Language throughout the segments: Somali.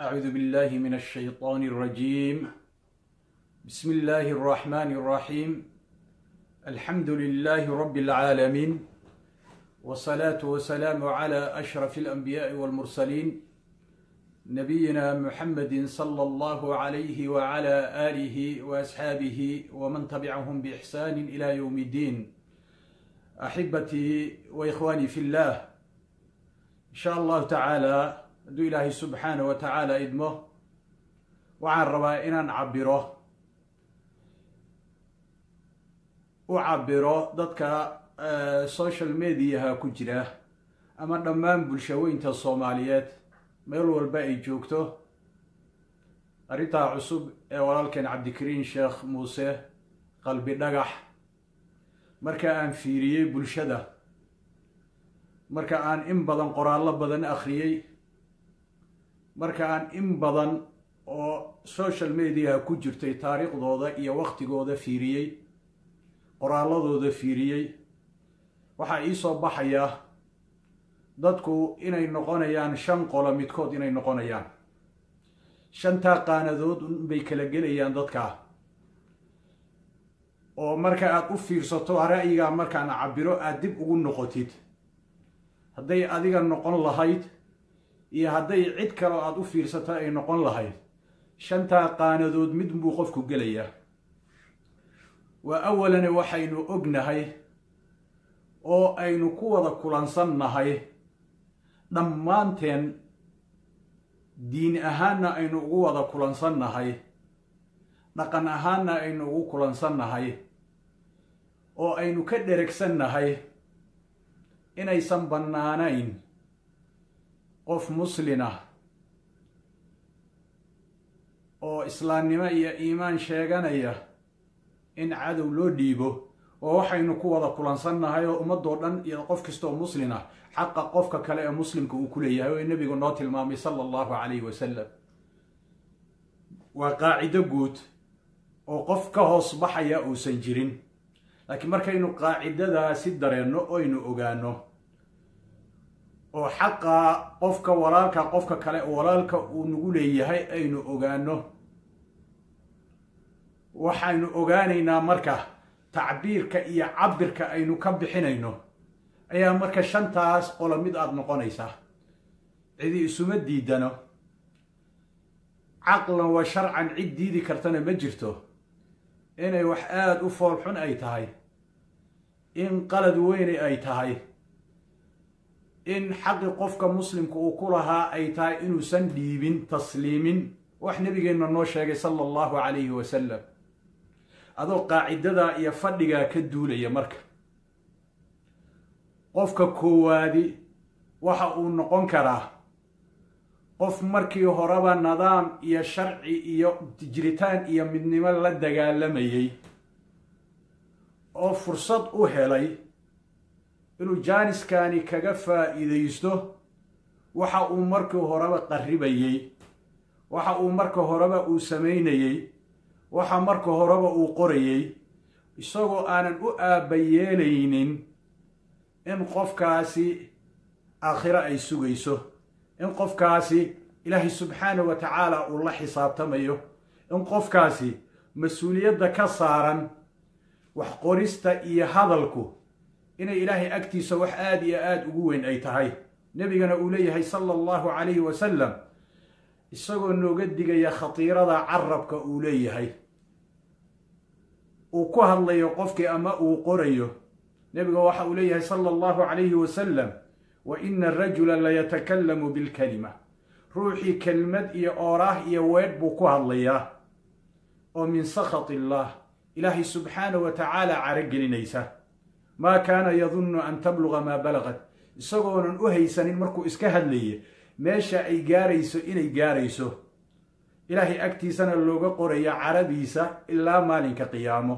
أعوذ بالله من الشيطان الرجيم بسم الله الرحمن الرحيم الحمد لله رب العالمين والصلاة والسلام على أشرف الأنبياء والمرسلين نبينا محمد صلى الله عليه وعلى آله وأصحابه ومن تبعهم بإحسان إلى يوم الدين أحبتي وإخواني في الله إن شاء الله تعالى hadduu ilaahay subxaana wa tacaala idmo waxaan rabaa inaan cabiro u cabiro dadka social mediaha ku jira ama dhammaan bulshaweynta soomaaliyeed meel walba ay joogto arrintaa cusub ee walaalkeen cabdikariin sheekh muuse qalbi dhagax marka aan fiiriyey bulshada marka aan in badan qoraallo badan akhriyey marka aan in badan oo social mediaha ku jirtay taariikhdooda iyo waktigooda fiiriyey qoraalladooda fiiriyey waxaa iisoo baxaya dadku inay noqonayaan shan qolo midkood inay noqonayaan shantaa qaanadood unbay kala gelayaan dadkaa oo marka aad u fiirsato ra'yigaa markaan cabiro aad dib ugu noqotid hadday adiga noqon lahayd iyo hadday cid kaleo aada u fiirsato ay noqon lahayd shantaa qaanadood mid buu qofku gelayaa waa awalana waxaynu ognahay oo aynu ku wada kulansannahay dhammaanteen diin ahaanna aynu ugu wada kulansannahay dhaqan ahaanna aynu ugu kulansannahay oo aynu ka dheregsannahay inaysan bannaanayn qof muslin ah oo islaamnimo iyo iimaan sheeganaya in cadow loo dhiibo oo waxaynu ku wada kulansannahay oo ummadoo dhan iyo qof kastaoo muslin ah xaqa qofka kale ee muslimka uu ku leeyahay oo nebigu noo tilmaamay sala allahu calayhi wasalam waa qaacido guud oo qof ka hoos baxaya uusan jirin laakiin markaynu qaacidadaasi dareenno oynu ogaano oo xaqa qofka walaalka qofka kale walaalka uu nagu leeyahay aynu ogaano waxaynu ogaanaynaa marka tacbiirka iyo cabirka aynu ka bixinayno ayaa marka shantaas qolo mid aada noqonaysaa cidi isuma diidano caqlan wa sharcan cid diidi kartana ma jirto inay wax aada u foolxun ay tahay in qalad weyne ay tahay in xaqi qofka muslimka uu ku lahaa ay tahay inuusan dhiibin tasliimin wax nebigeenna noo sheegay sala allahu calayhi wasalam adoo qaacidadaa iyo fadhigaa ka duulaya marka qofka koowaadi waxa uu noqon karaa qof markii horeba nidaam iyo sharci iyo jiritaan iyo midnimo la dagaalamayay oo fursad u helay inuu jaaniskani kaga faa'iidaysto waxa uu markii horeba qarribayey waxa uu marka horeba uu samaynayey waxa marka horeba uu qorayey isagoo aanan u aabbayeelaynin in qofkaasi aakhiro ay sugayso in qofkaasi ilaahay subxaana wa tacaala uu la xisaabtamayo in qofkaasi mas-uuliyadda ka saaran wax qorista iyo hadalku inay ilaahay agtiisa wax aada iyo aada ugu weyn ay tahay nebigana uu leeyahay sala allahu calayhi wasalam isagoo nooga digaya khatiirada carabka uu leeyahay uu ku hadlayo qofkii ama uu qorayo nebiga waxa uu leeyahay sala allahu calayhi wasalam wa ina arajula layatakallamu bilkalima ruuxii kelmad iyo ooraah iyo weedh buu ku hadlayaa oo min sakhati illaah ilaahay subxaana wa tacaala caragelinaysa maa kaana yadunnu an tabluga maa balagad isagoonan u haysanin markuu iska hadlaye meesha ay gaarayso inay gaarayso ilaahay agtiisana looga qoraya caradiisa ilaa maalinka qiyaamo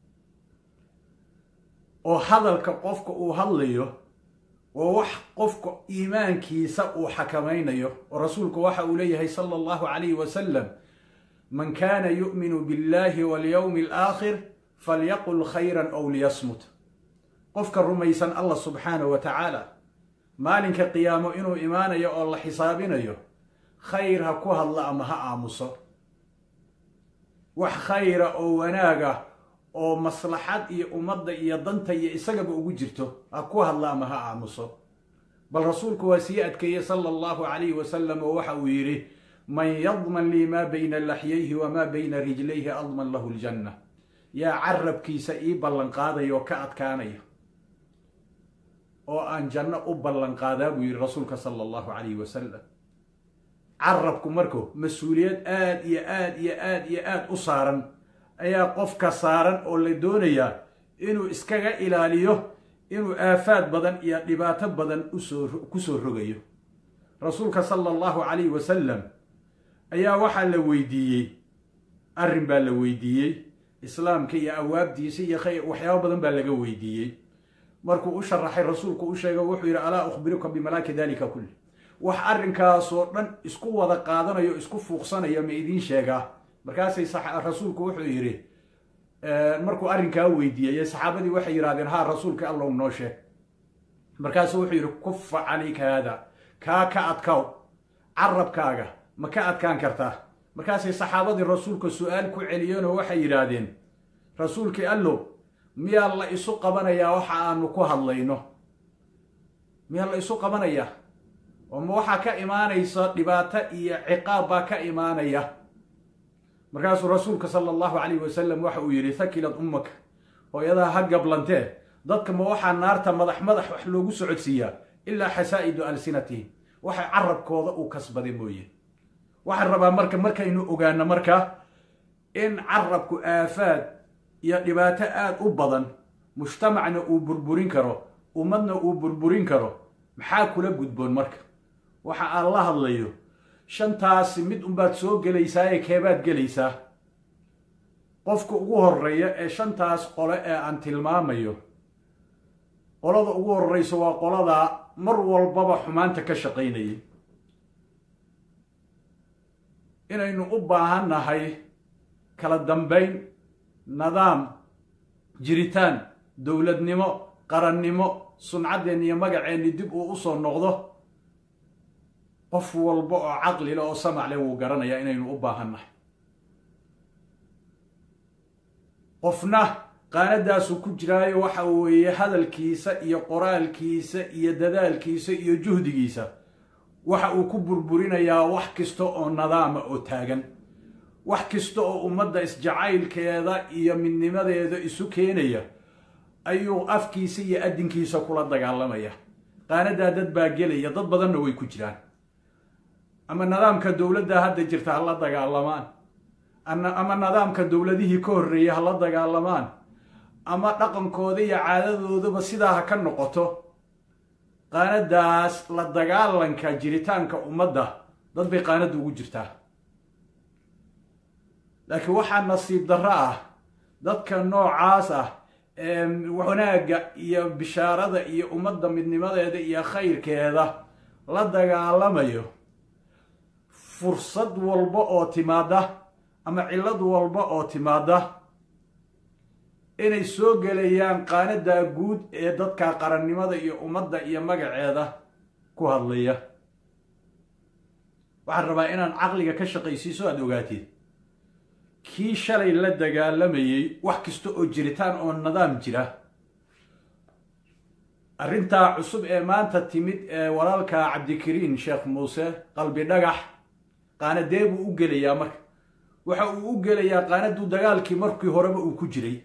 oo hadalka qofka uu hadlayo waa wax qofka iimaankiisa uu xakamaynayo oo rasuulku waxa uu leeyahay sala allahu calayhi wasalam man kaana yu'minu billahi walyowmi alaakhir falyaqul khayran ow liyasmut qofka rumaysan allah subxaana wa tacaala maalinka qiyaamo inuu imaanayo oo la xisaabinayo khayr ha ku hadla ama ha aamuso wax khayra oo wanaaga oo maslaxad iyo ummadda iyo danta iyo isagaba ugu jirto ha ku hadla ama ha aamuso bal rasuulku waa sii adkeeyey sala allahu calayhi wasalam oo waxa uu yidhi man yadman lii maa bayna laxyayhi wamaa bayna rijlayhi adman lahu ljanna yaa carabkiisa ii ballanqaadaya oo ka adkaanaya oo aan janno u ballanqaadaa buu yidhi rasuulka sala allahu calayhi wasalam carabku marku mas-uuliyad aad iyo aad iyo aad iyo aad u saaran ayaa qofka saaran oo la doonayaa inuu iskaga ilaaliyo inuu aafaad badan iyo dhibaato badan usoo ku soo rogayo rasuulka sala allahu calayhi wasalam ayaa waxaa la weydiiyey arrin baa la weydiiyey islaamka iyo awaabdiisa iyo khayr waxyaabo badan baa laga weydiiyey markuu u sharaxay rasuulku u sheega wuxuu yidhi alaa ukhbiruka bimalaaki dalika kulli wax arrinkaasoo dhan isku wada qaadanayo isku fuuqsanaya ma idiin sheegaa markaasay rasuulku wuxuu yidhi markuu arrinkaa weydiiyey saxaabadii waxay yidhahdeen haa rasuulka allow noo sheeg markaasuu wuxuu yidhi kufa calayka haada kaa ka adkaw carabkaaga ma ka adkaan kartaa markaasay saxaabadii rasuulka su-aal ku celiyeenoo waxay yidhaahdeen rasuulkii allow miyaa la isu qabanayaa waxa aanu ku hadlayno miyaa la isu qabanayaa oo ma waxaa ka imaanaysa dhibaato iyo ciqaab baa ka imaanaya markaasuu rasuulka sala allahu calayhi wasalam waxa uu yidhi thakilad ummaka hooyadaha ha gablantee dadka ma waxaa naarta madax madax wax loogu socodsiiyaa ilaa xasaa'idu alsinatihim waxa carabkooda uu kasbaday mooye waxaan rabaa marka markaynu ogaano marka in carabku aafaad iyo dhibaato aad u badan mujtamacna uu burburin karo ummadna uu burburin karo maxaa kula gudboon marka waxa aan la hadlayo shantaasi mid unbaad soo gelaysaa ee keebaad gelaysaa qofka ugu horeeya ee shantaas qole ee aan tilmaamayo qolada ugu horreysa waa qoladaa mar walbaba xumaanta ka shaqaynayay inaynu u baahan nahay kala dambayn nidaam jiritaan dowladnimo qarannimo suncadeenna iyo magaceenni dib uu u soo noqdo qof walba oo caqlile oo samac leh wuu garanayaa inaynu u baahan nahay qofna qaanadaasu ku jiraayo waxa weeye hadalkiisa iyo qoraalkiisa iyo dadaalkiisa iyo juhdigiisa waxa uu ku burburinayaa wax kasta oo nadaama oo taagan wax kasta oo ummadda isjacaylkeeda iyo midnimadeeda isu keenaya ayuu afkiisa iyo addinkiisa kula dagaalamaya qaanadaa dad baa gelaya dad badanna way ku jiraan ama nidaamka dowladda hadda jirta ha la dagaalamaan ama nidaamka dowladihii ka horreeyay ha la dagaalamaan ama dhaqankooda iyo caadadoodaba sidaa ha ka noqoto qaanadaas la dagaalanka jiritaanka ummadda dad bay qaanadda ugu jirtaa laakiin waxaa nasiib darro ah dadka noocaas ah ee wanaagga iyo bishaarada iyo ummadda midnimadeeda iyo khayrkeeda la dagaalamayo fursad walba oo timaada ama cillad walba oo timaada inay soo gelayaan qaanadaa guud ee dadka qarannimada iyo ummadda iyo magaceeda ku hadlaya waxaan rabaa inaan caqliga ka shaqaysiiso aada ogaatid kii shalay la dagaalamayey wax kasta oo jiritaan oo nidaam jira arrintaa cusub ee maanta timid ee walaalka cabdikariin sheekh muuse qalbi dhagax qaanadee buu u gelayaa marka waxa uu u gelayaa qaanaduu dagaalkii markii horeba uu ku jiray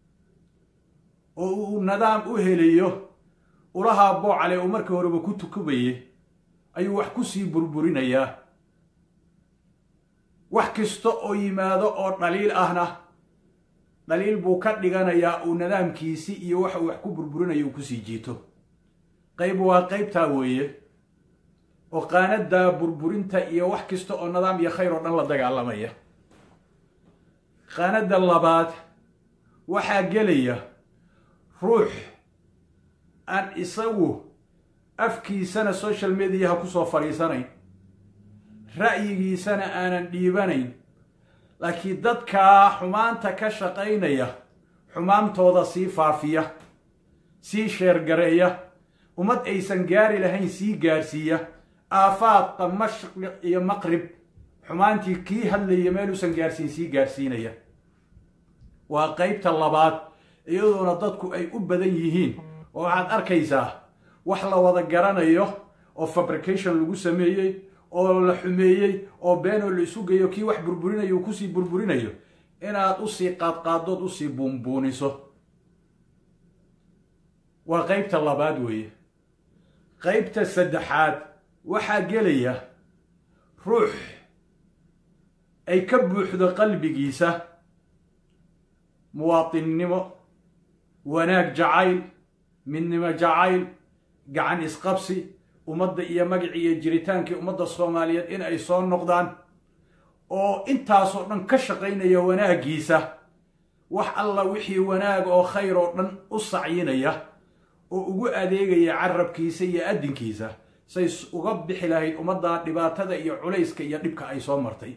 oo uu nidaam u helayo ulahaa boocale uu markii horeba ku tukubayay ayuu wax ku sii burburinayaa wax kasta oo yimaado oo dhaliil ahna dhaliil buu ka dhiganayaa uu nidaamkiisii iyo waxa uu wax ku burburinayo uu kusii jiito qayb waa qaybtaa weeye oo qaanadaa burburinta iyo wax kasta oo nidaam iyo khayr oo dhan la dagaalamaya qaanada labaad waxaa gelaya ruux aan isagu afkiisana social mediaha kusoo fadhiisanayn ra'yigiisana aanan dhiibanayn laakiin dadkaa xumaanta ka shaqaynaya xumaantooda sii faafiya sii sheergareeya ummad aysan gaari lahayn sii gaarsiiya aafaadqa mashriq iyo maqrib xumaantii kii hadlaya meeluusan gaarsiin sii gaarsiinaya waa qeybta labaad iyadoona dadku ay u badan yihiin oo waxaad arkaysaa wax la wada garanayo oo fabrication lagu sameeyey oo la xumeeyey oo beenoo la isu geeyo kii wax burburinayo uu kusii burburinayo inaad usii qaadqaadood usii buunbuuniso waa qeybta labaad weeye qeybta saddexaad waxaa gelaya ruux ay ka buuxdo qalbigiisa muwaatinnimo wanaag jacayl midnimo jacayl gacan isqabsi ummadda iyo magacii iyo jiritaankii ummadda soomaaliyeed in ay soo noqdaan oo intaasoo dhan ka shaqaynaya wanaaggiisa wax alla wixii wanaag oo khayr oo dhan u sacyinaya oo ugu adeegaya carabkiisa iyo addinkiisa say uga bixi lahayd ummadda dhibaatada iyo culayska iyo dhibka ay soo martay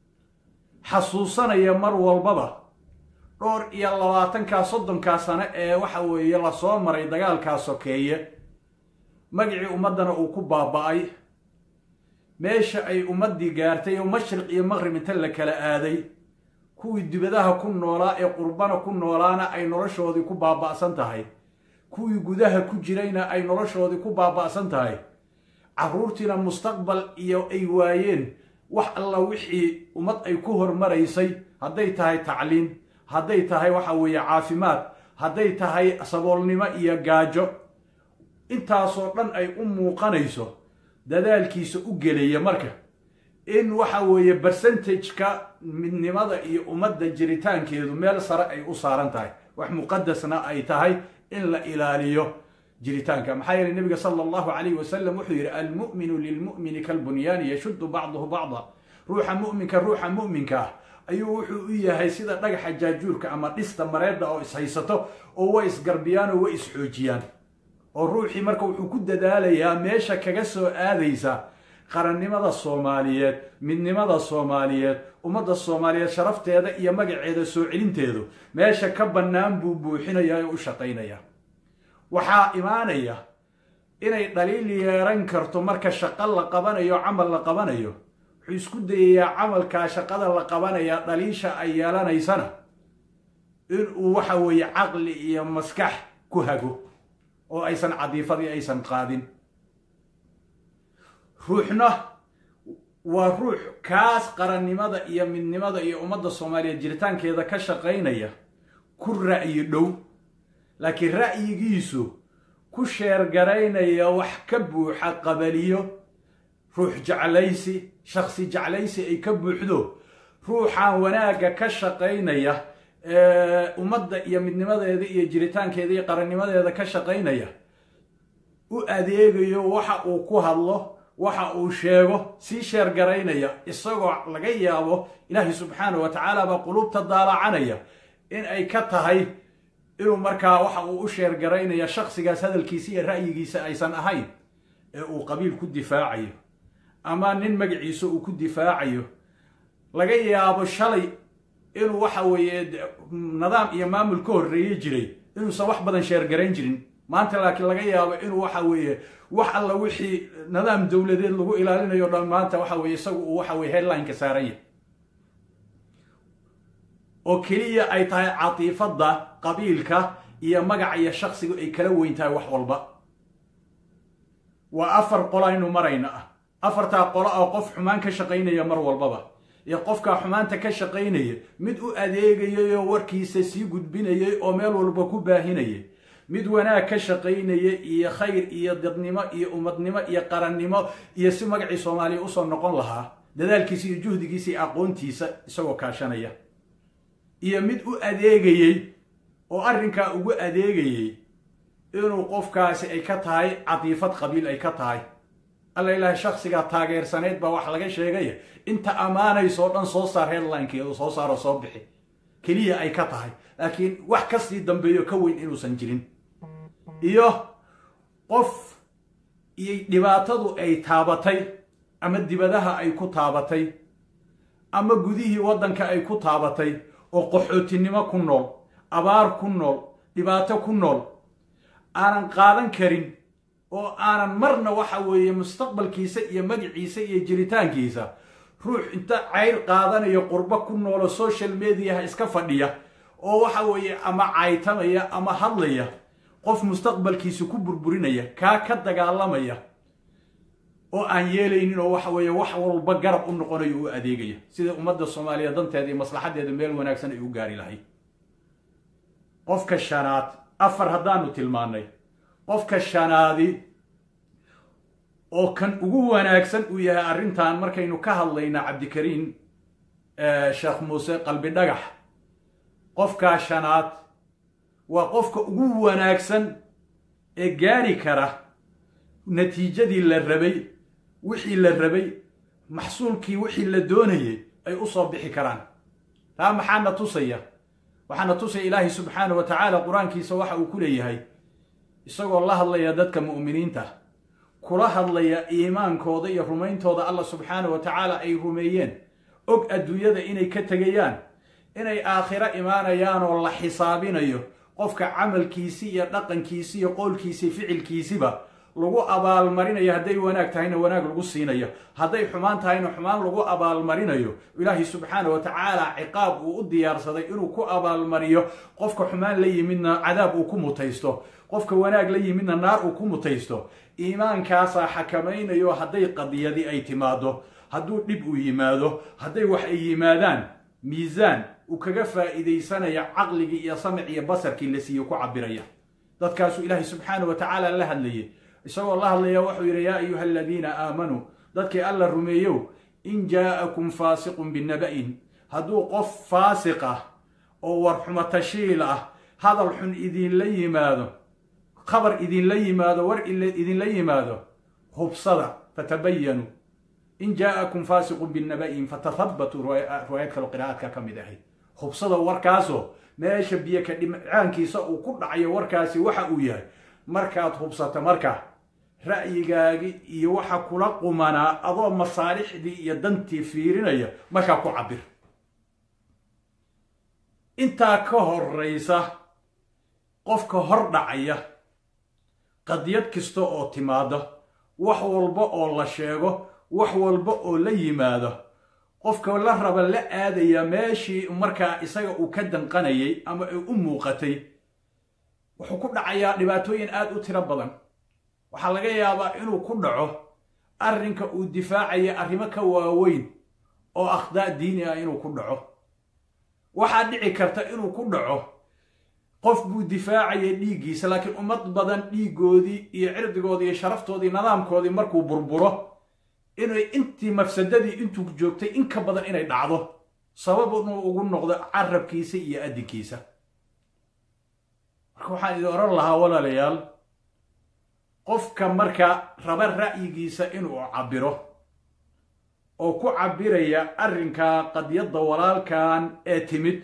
xasuusanaya mar walbaba dhowr iyo labaatankaa soddonkaa sano ee waxa weeye lasoo maray dagaalkaa sokeeye magacii ummaddana uu ku baaba'ay meesha ay ummaddii gaartay oo mashriq iyo maqrib inta la kala aaday kuwii dibadaha ku noolaa ee qurbana ku noolaana ay noloshoodii ku baaba'san tahay kuwii gudaha ku jirayna ay noloshoodii ku baaba'san tahay carruurtiina mustaqbal iyo ay waayeen wax alla wixii ummad ay ku hormaraysay hadday tahay tacliim hadday tahay waxa weeye caafimaad hadday tahay saboolnimo iyo gaajo intaasoo dhan ay u muuqanayso dadaalkiisa u gelaya marka in waxa weeye bercentageka midnimada iyo ummadda jiritaankeedu meel sare ay u saaran tahay wax muqadasna ay tahay in la ilaaliyo jiritaanka maxaa yeeley nebiga sala allahu calayh wasalam wuxuu yidhi almu'minu lilmu'mini kalbunyaani yashuddu bacduhu bacda ruuxa mu'minka ruuxa mu'minka ah ayuu wuxuu u yahay sida dhagaxa jaajuurka ama dhista mareedda oo ishaysato oo way isgarbiyaan oo way isxoojiyaan oo ruuxii marka wuxuu ku dadaalayaa meesha kaga soo aadaysa qarannimada soomaaliyeed midnimada soomaaliyeed ummadda soomaaliyeed sharafteeda iyo magaceeda soo celinteedu meesha ka bannaan buu buuxinayaa oo u shaqaynaya waxaa imaanaya inay dhaliil yeeran karto marka shaqo la qabanayo camal la qabanayo wuxuu isku dayayaa camalkaa shaqada la qabanaya dhaliisha ay yeelanaysana inuu waxa weeye caqli iyo maskax ku hago oo aysan cadiifadii aysan qaadin ruuxna waa ruux kaas qarannimada iyo midnimada iyo ummadda soomaaliyeed jiritaankeeda ka shaqaynaya ku ra'yi dhow laakiin ra'yigiisu ku sheergaraynaya wax ka buuxa qabaliyo ruux jeclaysi shaksi jeclaysi ay ka buuxdo ruuxaan wanaagga ka shaqaynaya ummadda iyo midnimadeeda iyo jiritaankeeda iyo qarannimadeeda ka shaqaynaya u adeegayo waxa uu ku hadlo waxa uu sheego sii sheergaraynaya isagoo laga yaabo ilaahay subxaana wa tacaala baa qulubta daalacanaya in ay ka tahay inuu markaa waxa uu u sheergaraynaya shaksigaas hadalkiisa iyo ra'yigiisa aysan ahayn ee uu qabiil ku difaacayo ama nin magaciisa uu ku difaacayo laga yaabo shalay inuu waxa weeye nidaam iyo maamul ka horreeye jiray inuusan wax badan sheergarayn jirin maanta laakiin laga yaabo inuu waxa weeye wax alla wixii nidaam dowladeed lagu ilaalinayo dhan maanta waxa weye isagu uu waxa weye headlineka saaran yahay oo keliya ay tahay catiifadda qabiilka iyo magaca iyo shaksigu ay kala weyn tahay wax walba waa afar qolo aynu marayna ah afartaa qolo oo qof xumaan ka shaqaynaya mar walbaba iyo qofkaa xumaanta ka shaqaynaya mid u adeegayay oo warkiisa sii gudbinayay oo meel walba ku baahinayay mid wanaag ka shaqaynaya iyo khayr iyo dadnimo iyo ummadnimo iyo qarannimo iyo si magacii soomaaliya usoo noqon lahaa dadaalkiisa iyo juhdigiisa iyo aqoontiisa isagoo kaashanaya iyo mid u adeegayey oo arrinkaa ugu adeegayey inuu qofkaasi ay ka tahay catiifad qabiil ay ka tahay alla ilaahay shaksigaa taageersaneyd baa wax laga sheegaya inta ammaanaysoo dhan soo saar headlinekeedu soo saaroo soo bixi keliya ay ka tahay laakiin wax kasii dambeeyo ka weyn inuusan jirin iyo qof iyo dhibaatadu ay taabatay ama dibadaha ay ku taabatay ama gudihii waddanka ay ku taabatay oo qaxootinimo ku nool abaar ku nool dhibaato ku nool aanan qaadan karin oo aanan marna waxa weeye mustaqbalkiisa iyo magiciisa iyo jiritaankiisa ruux inta cayr qaadanayo qurbo ku noolo social mediaha iska fadhiya oo waxa weeye ama caytamaya ama hadlaya qof mustaqbalkiisa ku burburinaya kaa ka dagaalamaya oo aan yeelaynin oo waxa weeye wax walba garab u noqonayo u adeegaya sida ummadda soomaaliya danteeda iyo maslaxadeeda meel wanaagsan ay u gaari lahayd qofka shanaad afar haddaanu tilmaannay qofka shanaadi oo kan ugu wanaagsan uu yahay arrintan markaynu ka hadlayna cabdikariin sheekh muuse qalbi dhagax qofkaa shanaad waa qofka ugu wanaagsan ee gaari kara natiijadii la rabay wixii la rabay maxsuulkii wixii la doonayay ay u soo bixi karaan taa maxaana tusaya waxaana tusaya ilaahay subxaanah wa tacaala qur-aankiisa waxa uu ku leeyahay isagoo la hadlaya dadka mu'miniinta kula hadlaya iimaankooda iyo rumayntooda allah subxaanah wa tacaala ay rumeeyeen og adduunyada inay ka tegayaan inay aakhiro imaanayaan oo la xisaabinayo qofka camalkiisi iyo dhaqankiisi iyo qowlkiisi ficilkiisiba lagu abaalmarinayo hadday wanaag tahayna wanaag lagu siinayo hadday xumaan tahayna xumaan lagu abaalmarinayo ilaahay subxaana wa tacaala ciqaab uu u diyaarsaday inuu ku abaalmariyo qofka xumaan la yimidna cadaab uu ku mutaysto qofka wanaag la yimidna naar uu ku mutaysto iimaankaasaa xakamaynayo hadday qadiyadi ay timaado hadduu dhib uu yimaado hadday wax ay yimaadaan miisaan uu kaga faa'iidaysanaya caqligii iyo samic iyo basarkii la siiye ku cabiraya dadkaasuu ilaahay subxaana wa tacaala la hadlayay isagoo la hadlaya wuxuu yidhi yaa ayuha aladiina aamanuu dadkii alla rumeeyow in jaa'akum faasiqun binaba'in hadduu qof faasiq ah oo warxumo tashiil ah hadal xun idinla yimaado khabar idinla yimaado war idinla yimaado hubsada fatabayanuu in jaa'akum faasiqun binaba'in fatahabbatuu riwaayad kaloo qiraa'aadka ka mid ahayd hubsada warkaasoo meesha biyo ka dhimcaankiisa uu ku dhacayo warkaasi waxa uu yahay markaad hubsato marka ra'yigaagi iyo waxa kula qumanaa adoo masaalixdii iyo dantii fiirinaya markaa ku cabir intaa ka horraysa qofka hor dhacaya qadiyad kasta oo timaado wax walba oo la sheego wax walba oo la yimaado qofka la raba la aadaya meeshii markaa isaga uu ka danqanayay ama ay u muuqatay wuxuu ku dhacayaa dhibaatooyin aada u tiro badan waxaa laga yaabaa inuu ku dhaco arrinka uu difaacaya arrimo ka waaweyn oo akhdaa diini ah inuu ku dhaco waxaa dhici karta inuu ku dhaco qof buu difaacaya dhiiggiisa laakiin ummad badan dhiiggoodii iyo cirdigoodii iyo sharaftoodii nidaamkoodii markuu burburo inay intii mafsadadii intuu joogtay in ka badan inay dhacdo sabab inuu ugu noqdo carabkiisa iyo addinkiisa marka waxaan idin oran lahaa walaalayaal qofka marka raba ra'yigiisa inuu cabiro oo ku cabiraya arrinka qadyadda walaalkan ee timid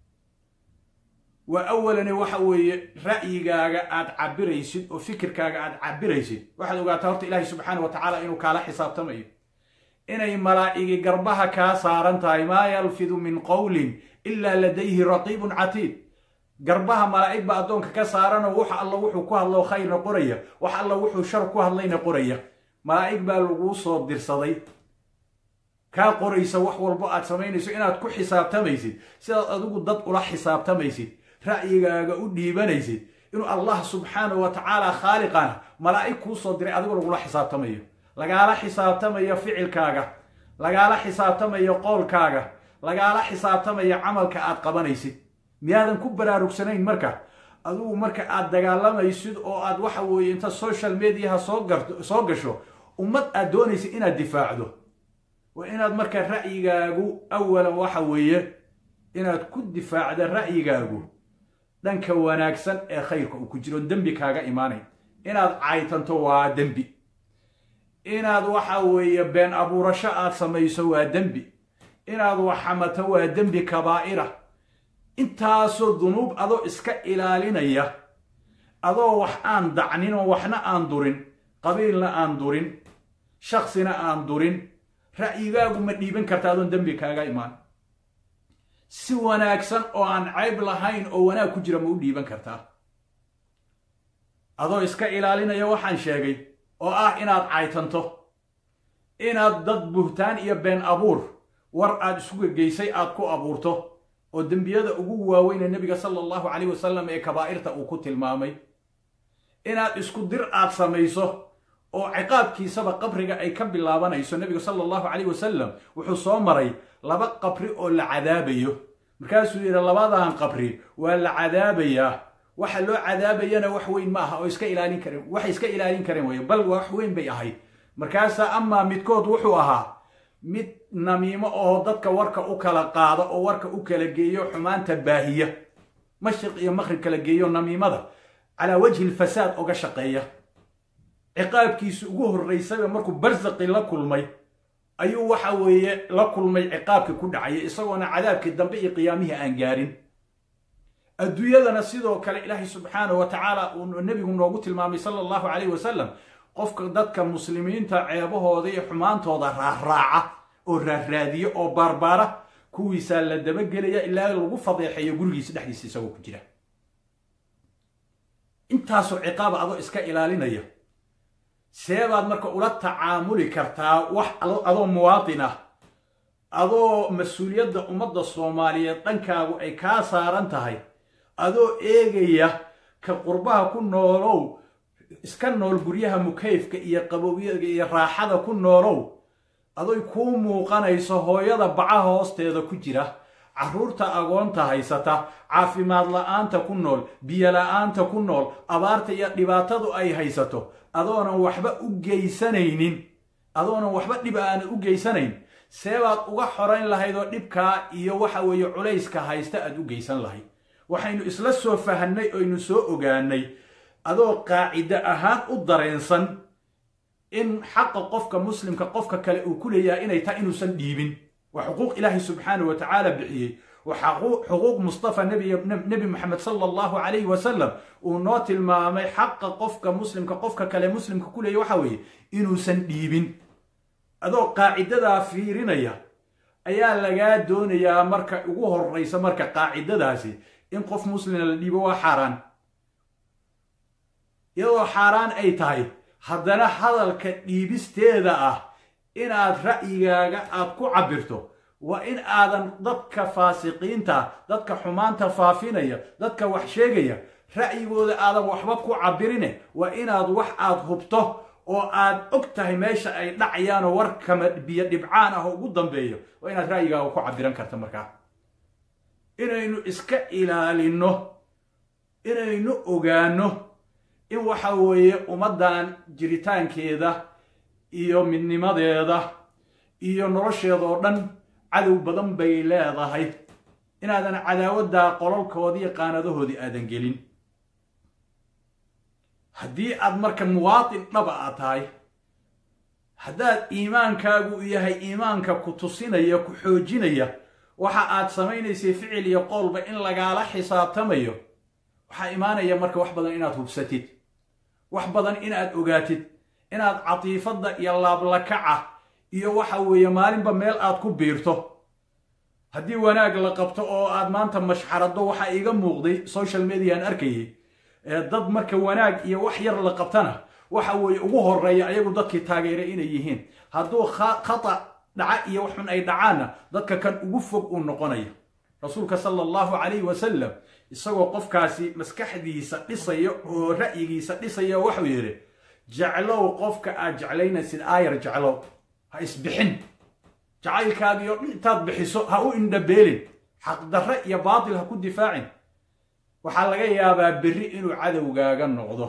waa awalani waxa weeye ra'yigaaga aad cabiraysid oo fikirkaaga aad cabiraysid waxaad ogaataa horta ilaahay subxaana wa tacaala inuu kaala xisaabtamayo inay malaa'igi garbaha kaa saaran tahay maa yalfidu min qowlin ilaa ladayhi raqiibun catiid garbaha malaa'ig ba addoonka ka saaranoo wax alla wuxuu ku hadlo khayrna qoraya wax alla wuxuu shar ku hadlayna qoraya malaa'ig baa laguu soo dirsaday kaa qoraysa wax walbo aad samaynayso inaad ku xisaabtamaysid sidaad adigu dad ula xisaabtamaysid ra'yigaaga u dhiibanaysid inuu allah subxaana wa tacaala khaaliqana malaa'ig kuu soo diray adigu lagula xisaabtamayo lagaala xisaabtamayo ficilkaaga lagaala xisaabtamayo qoolkaaga lagaala xisaabtamayo camalka aad qabanaysid miyaadan ku baraarugsanayn marka adigu marka aad dagaalamaysid oo aad waxa weeye inta social mediaha soo gasho ummad aad doonaysid inaad difaacdo waa inaad marka ra'yigaagu awalan waxa weeye inaad ku difaacda ra'yigaagu dhanka wanaagsan ee khayrka uu ku jiro dembi kaaga imaanayn inaad caytanto waa dembi inaad waxa weeye been abuurasho aad samayso waa dembi inaad waxamato waa dembi kabaa'ira intaasoo dunuub adoo iska ilaalinaya adoo wax aan dacnin oo waxna aan durin qabiilna aan durin shaksina aan durin ra'yigaagu ma dhiiban karta adoon dembi kaaga imaan si wanaagsan oo aan cayb lahayn oo wanaag ku jira ma u dhiiban kartaa adoo iska ilaalinaya waxaan sheegay oo ah inaad caytanto inaad dad buhtaan iyo been abuur war aad isuga geysay aad ku abuurto oo dembiyada ugu waaweyne nebiga sala allahu calayh wasalam ee kabaa'irta uu ku tilmaamay inaad isku dir aad samayso oo ciqaabkiisaba qabriga ay ka bilaabanayso nebigu sala allahu calayh wasalam wuxuu soo maray laba qabri oo la cadaabayo markaasuu yidhi labadan qabri waa la cadaabayaa waxa loo cadaabayana wax weyn ma aha oo iska ilaalin kareen waxay iska ilaalin kareen weye bal wax weyn bay ahayd markaasaa amaa midkood wuxuu ahaa mid namiimo oo dadka warka u kala qaado oo warka u kala geeyo xumaanta baahiya mashriq iyo maqrib kala geeyo namiimada calaa wajhi lfasaad oga shaqeeya ciqaabkiisu ugu horraysaba markuu barsaqi la kulmay ayuu waxa weeye la kulmay ciqaabkii ku dhacaya isagoona cadaabkii dambe iyo qiyaamihii aan gaarin adduunyadana sidoo kale ilaahay subxaanahu wa tacaala uu nebigu noogu tilmaamay sala allahu calayh wasalam qofka dadka muslimiinta ceebahooda iyo xumaantooda raaraaca oo raarraadiya oo baarbaara kuwiisaa la dabagelaya ilaa lagu fadeexeeyo gurigiisa dhexdiisa isagoo ku jira intaasoo ciqaaba adoo iska ilaalinaya seebaad marka ula tacaamuli kartaa wax adoo muwaatin ah adoo mas-uuliyadda ummadda soomaaliyeed dhankaagu ay kaa saaran tahay adoo eegaya ka qurbaha ku noolow iska nool guryaha mukayfka iyo qabowyaga iyo raaxada ku noolow adoy kuu muuqanayso hooyada baca hoosteeda ku jira carruurta agoonta haysata caafimaad la-aanta ku nool biyo la-aanta ku nool abaarta iyo dhibaatadu ay haysato adoonan waxba u geysanaynin adoonan waxba dhib aanan u geysanayn seebaad uga xorayn lahayd oo dhibkaa iyo waxa weeye culayska haysta aad u geysan lahayd waxaynu isla soo fahanay oynu soo ogaanay adoo qaacido ahaan u dareensan in xaqa qofka muslimka qofka kale uu ku leeyahay inay tahay inuusan dhiibin waa xuquuq ilaahay subxaanahu wa tacaala bixiyey waa xuquuq mustafa nebi moxamed sala allahu calayhi wasalam uu noo tilmaamay xaqa qofka muslimka qofka kale muslimka ku leeyahy waxa weeye inuusan dhiibin adoo qaacidadaa fiirinaya ayaa lagaa doonayaa marka ugu horraysa marka qaacidadaasi in qof muslima la dhiibo waa xaaraan iyadoo xaaraan ay tahay haddana hadalka dhiibisteeda ah inaad ra'yigaaga aad ku cabbirto waa in aadan dadka faasiqiinta dadka xumaanta faafinaya dadka wax sheegaya ra'yigooda aadan waxba ku cabbirine waa inaad wax aad hubto oo aad og tahay meesha ay dhacayaanoo warkama biyo dhibcaan ah oo ugu dambeeyo waa inaad ra'yigaaga ku cabbiran karta markaa inaynu iska ilaalinno inaynu ogaanno in waxa weeye ummaddan jiritaankeeda iyo midnimadeeda iyo nolosheeda oo dhan cadow badan bay leedahay inaadan cadaawaddaa qololkoodii iyo qaanadahoodii aadan gelin haddii aad marka muwaatin dhaba aad tahay haddaad iimaankaagu yahay iimaanka ku tusinaya ku xoojinaya waxa aad samaynaysay ficil iyo qowlba in lagaala xisaabtamayo waxaa imaanaya marka wax badan inaad hubsatid wax badan inaad ogaatid inaad catiifadda iyo laablakaca iyo waxa weeye maalinba meel aad ku biirto haddii wanaag la qabto oo aad maanta mashxarado waxaa iiga muuqday social mediaan arkayay dad marka wanaag iyo wax yar la qabtana waxa weeye ugu horeeya ayagu dadkii taageeray inay yihiin hadduu khata dhaca iyo waxun ay dhacaanna dadka kan ugu fog uu noqonaya rasuulka sala allahu calayhi wasalam isagoo qofkaasi maskaxdiisa dhisaya oo ra'yigiisa dhisaya waxuu yidhi jeclow qofka aad jeclaynaysid aayar jeclow ha isbixin jacaylkaagiyo intaad bixiso ha u indhabeelin xaqdarre iyo baatil ha ku difaacin waxaa laga yaabaa berri inuu cadowgaaga noqdo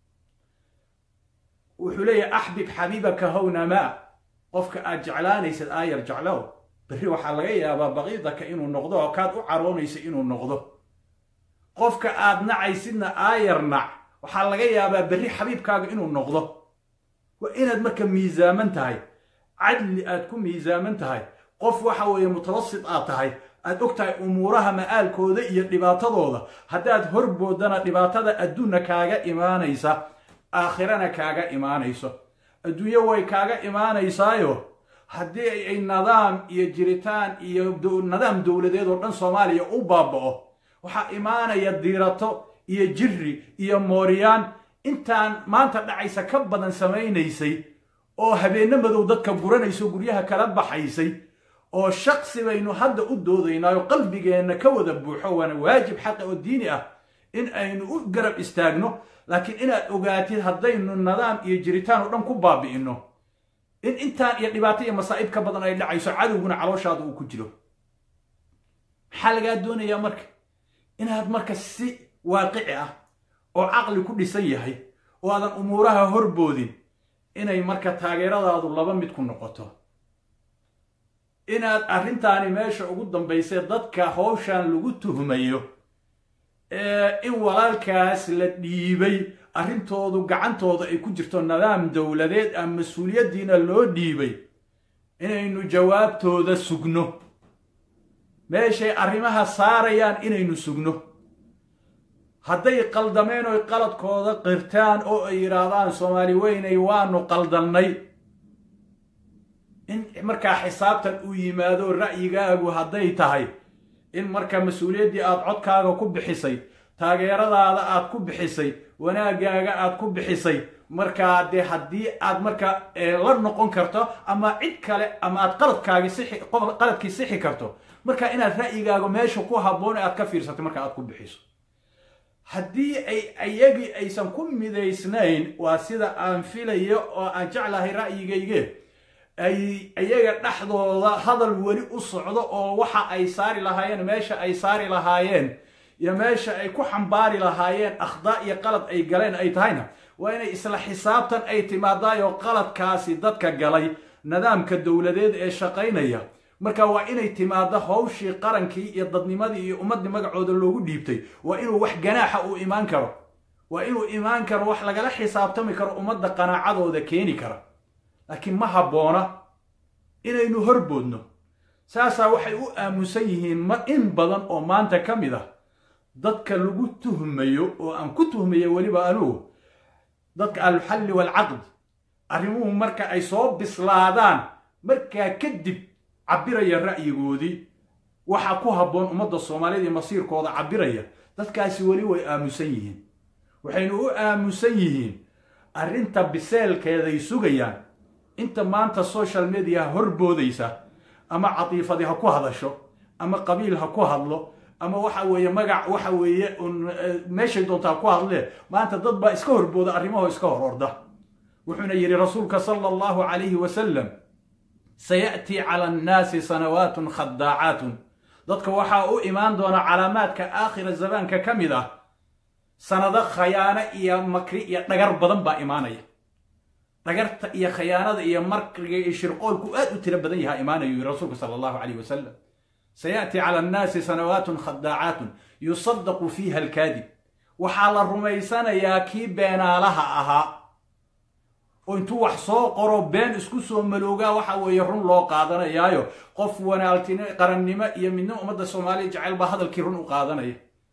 wuxuu leeyahay axbib xabiibaka hownamaa qofka aad jeclaanaysad aayar jeclow berri waxaa laga yaabaa baqiidaka inuu noqdo oo kaad u caroonaysa inuu noqdo qofka aad nacaysidna aayar nac waxaa laga yaabaa berri xabiibkaaga inuu noqdo waa inaad marka miisaaman tahay cadli aad ku miisaaman tahay qof waxa weeye mutawasit aad tahay aad og tahay umuuraha ma'aalkooda iyo dhibaatadooda haddaad horboodana dhibaatada adduunna kaaga imaanaysa aakhirana kaaga imaanayso adduunyo way kaaga imaanaysaayo haddii ay nidaam iyo jiritaan iyo nidaam dowladeed oo dhan soomaaliya u baaba'o waxaa imaanaya diirato iyo jirri iyo mooriyaan intaan maanta dhacaysa ka badan samaynaysay oo habeenno madow dadka guranayso guryaha kala baxaysay oo shaksi baynu hadda u doodaynaayo qalbigeenna ka wada buuxo waana waajib xaqa oo diini ah in aynu u garab istaagno laakiin inaad ogaatid haddaynu nidaam iyo jiritaan oo dhan ku baabi'inno in intaan iyo dhibaato iyo masaa'ib ka badan ay dhacayso cadowguna calooshaada uu ku jiro maxaa lagaa doonayaa marka inaad marka si waaqici ah oo caqli ku dhisan yahay oo aadan umuuraha horboodin inay marka taageeradaadu laba mid ku noqoto inaad arrintaani meesha ugu dambaysay dadka howshan lagu tuhmayo in walaalkaas la dhiibay arrintoodu gacantooda ay ku jirto nidaam dowladeed a mas-uuliyaddiina loo dhiibay inaynu jawaabtooda sugno meeshay arrimaha saarayaan inaynu sugno hadday qaldameen oy qaladkooda qirtaan oo ay yidhaahdaan soomaali weynay waanu qaldannay in markaa xisaabtan uu yimaado ra'yigaagu hadday tahay in marka mas-uuliyaddii aad codkaaga ku bixisay taageeradaada aad ku bixisay wanaaggaaga aad ku bixisay markaa dee haddii aad marka la noqon karto ama cid kale ama aad qaladkaagi sixi qaladkii sixi karto marka inaad ra'yigaaga meesha ku habboon aad ka fiirsatay marka aad ku bixiso haddii ay ayagii aysan ku midaysnayn waa sida aan filayo oo aan jeclahay ra'yigayge ay iyaga dhexdooda hadal weli u socdo oo waxa ay saari lahaayeen meesha ay saari lahaayeen iyo meesha ay ku xambaari lahaayeen akhdaa iyo qalad ay galeen ay tahayna waa inay isla xisaabtan ay timaadaayoo qaladkaasi dadka galay nidaamka dowladeed ee shaqaynaya marka waa inay timaado hawshii qarankii iyo dadnimadii iyo ummaddii magacooda loogu dhiibtay waa inuu wax ganaaxa uu imaan karo waa inuu imaan karo wax lagala xisaabtami karo ummadda qanaacadooda keeni kara laakiin ma habboona inaynu horboodno saasaa waxay u aamusan yihiin ma in badan oo maanta ka mid ah dadka lagu tuhmayo oo aan ku tuhmayo weliba anugu dadka alxalli waalcaqd arrimuhu marka ay soo bislaadaan markaa kadib cabbiraya ra'yigoodii waxa ku habboon ummadda soomaaliyed iyo masiirkooda cabbiraya dadkaasi weli way aamusan yihiin waxaynu u aamusan yihiin arrinta biseelkeeday sugayaan inta maanta social mediaha horboodaysa ama catiifadi ha ku hadasho ama qabiil ha ku hadlo ama waxa weeye magac waxa weeye meeshay doonta ha ku hadlee maanta dad baa iska horbooda arrimahoo iska hor orda wuxuuna yidhi rasuulka sala allahu calayhi wasalam sayaأtii cala annaasi sanawaatun khadaacaatun dadka waxaa u imaan doona calaamaadka aakhira zamaanka ka mid ah sanado khayaano iyo makri iyo dhagar badan baa imaanaya dhagarta iyo khayaanada iyo makriga iyo shirqoolku aad u tiro badan yahaa imaanayu yiri rasuulka sala allahu calayh wasalam sayaأtii cala annaasi sanawaatun khadaacaatun yusadaqu fiiha alkaadib waxaa la rumaysanayaa kii beenaalaha ahaa oo intuu wax soo qoro been isku soo maloogaa waxa weeye run loo qaadanayaayo qof wanaaltino qarannimo iyo midnimo ummadda soomaaliya jecel baa hadalkii run u qaadanaya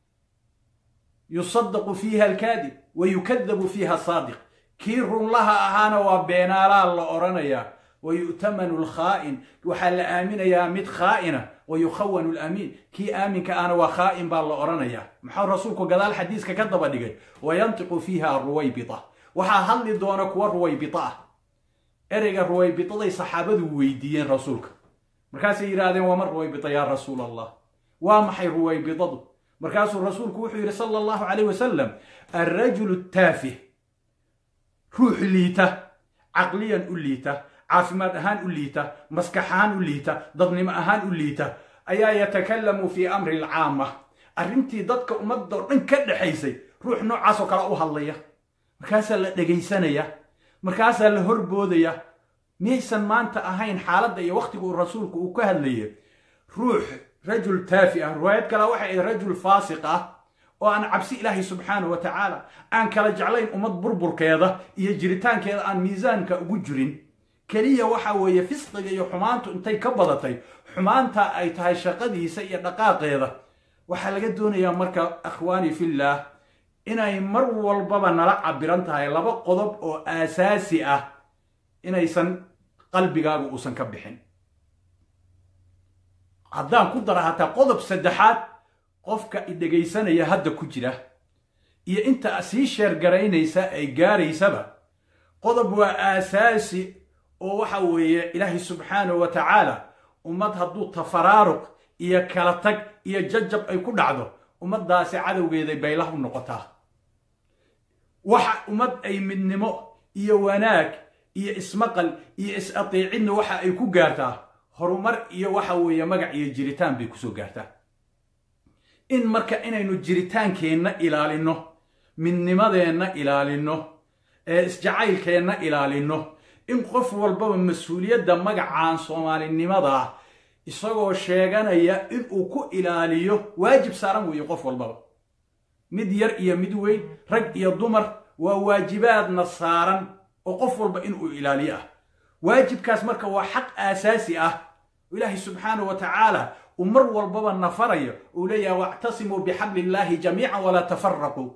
yusadaqu fiiha alkaadib wa yukadabu fiiha saadiq kii runlaha ahaana waa beenaalaa la odhanayaa wa yu'tamanu alkhaa'in waxaa la aaminayaa mid khaa'ina wa yukhawanu alamiin kii aaminka ahna waa khaa'in baa la odhanayaa maxaa rasuulku gadaal xadiiska ka daba dhigay wa yantiqu fiiha ruwaybita waxaa hadli doona kuwa ruwaybita ah ereyga ruwaybitaday saxaabadu weydiiyeen rasuulka markaasay yidhaahdeen waa ma ruwaybita yaa rasuul allah waa maxay ruwaybitadu markaasuu rasuulku wuxuu yidhi sala allahu calayh wasalam alrajulu taafih ruux liita caqliyan u liita caafimaad ahaan u liita maskax ahaan u liita dadnimo ahaan u liita ayaa yatakallamu fii amri alcaama arrintii dadka ummadda oo dhan ka dhexaysay ruux noocaasoo kale u hadlaya markaasaa la dhegaysanaya markaasaa la horboodaya miyaysan maanta ahayn xaaladda iyo wakhtigu rasuulku uu ka hadlaya ruux rajul taafi ah riwaayad kale waxay ahayd rajul faasiq ah oo aan cabsi ilaahay subxaanahu wa tacaala aan kala jeclayn ummad burburkeeda iyo jiritaankeeda aan miisaanka ugu jirin keliya waxa weeye fisqiga iyo xumaantu intay ka badatay xumaanta ay tahay shaqadiisa iyo dhaqaaqeeda waxaa laga doonayaa marka akhwaani fillaah inay mar walbaba nala cabiran tahay laba qodob oo aasaasi ah inaysan qalbigaagu uusan ka bixin haddaan ku dara hataa qodob saddexaad qofka idhegaysanaya hadda ku jira iyo inta sii sheergaraynaysa ay gaaraysaba qodob waa aasaasi oo waxa weeye ilaahay subxaanahu wa tacaala ummad hadduu tafaraaruq iyo kala tag iyo jajab ay ku dhacdo ummaddaasi cadowgeeday baylah u noqotaa waxa ummad ay midnimo iyo wanaag iyo ismaqal iyo is-ateecidna waxa ay ku gaartaa horumar iyo waxa weeye magac iyo jiritaan bay kusoo gaartaa in marka inaynu jiritaankeenna ilaalinno midnimadeenna ilaalinno ee isjacaylkeenna ilaalinno in qof walbaba mas-uuliyadda magacaan soomaalinimadaa isagoo sheeganaya inuu ku ilaaliyo waajib saaran weeye qof walbaba mid yar iyo mid weyn rag iyo dumar waa waajibaadna saaran oo qof walba inuu ilaaliyo ah waajibkaas marka waa xaq aasaasi ah ilaahay subxaanahu wa tacaala uu mar walbaba nafarayo uu leeyahay wactasimuu bixabli illaahi jamiican walaa tafaraquu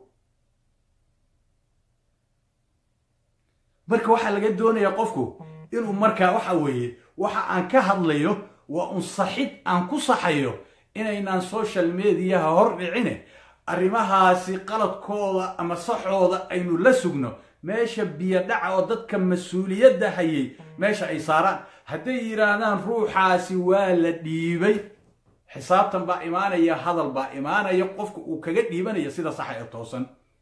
marka waxaa laga doonayaa qofku inuu markaa waxa weeye waxa aan ka hadlayo waa un saxid aan ku saxayo inaynaan social mediaha hor dhicine arrimahaasi qaladkooda ama saxooda aynu la sugno meesha biyo dhaca oo dadka mas-uuliyadda hayay meesha ay saaraan hadday yidhaahdaan ruuxaasi waa la dhiibay xisaabtan baa imaanaya hadal baa imaanaya qofka uu kaga dhiibanaya sida saxa ee toosan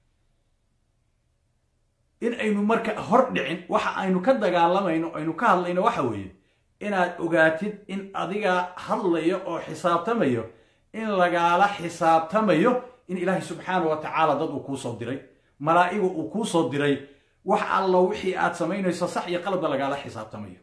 in aynu marka hor dhicin waxa aynu ka dagaalamayno aynu ka hadlayno waxa weeye inaad ogaatid in adiga hadlayo oo xisaabtamayo in lagaala xisaabtamayo in ilaahay subxaana wa tacaala dad uu kuu soo diray malaa'igu uu kuu soo diray wax alla wixii aad samaynayso sax iyo qalabba lagaala xisaabtamayo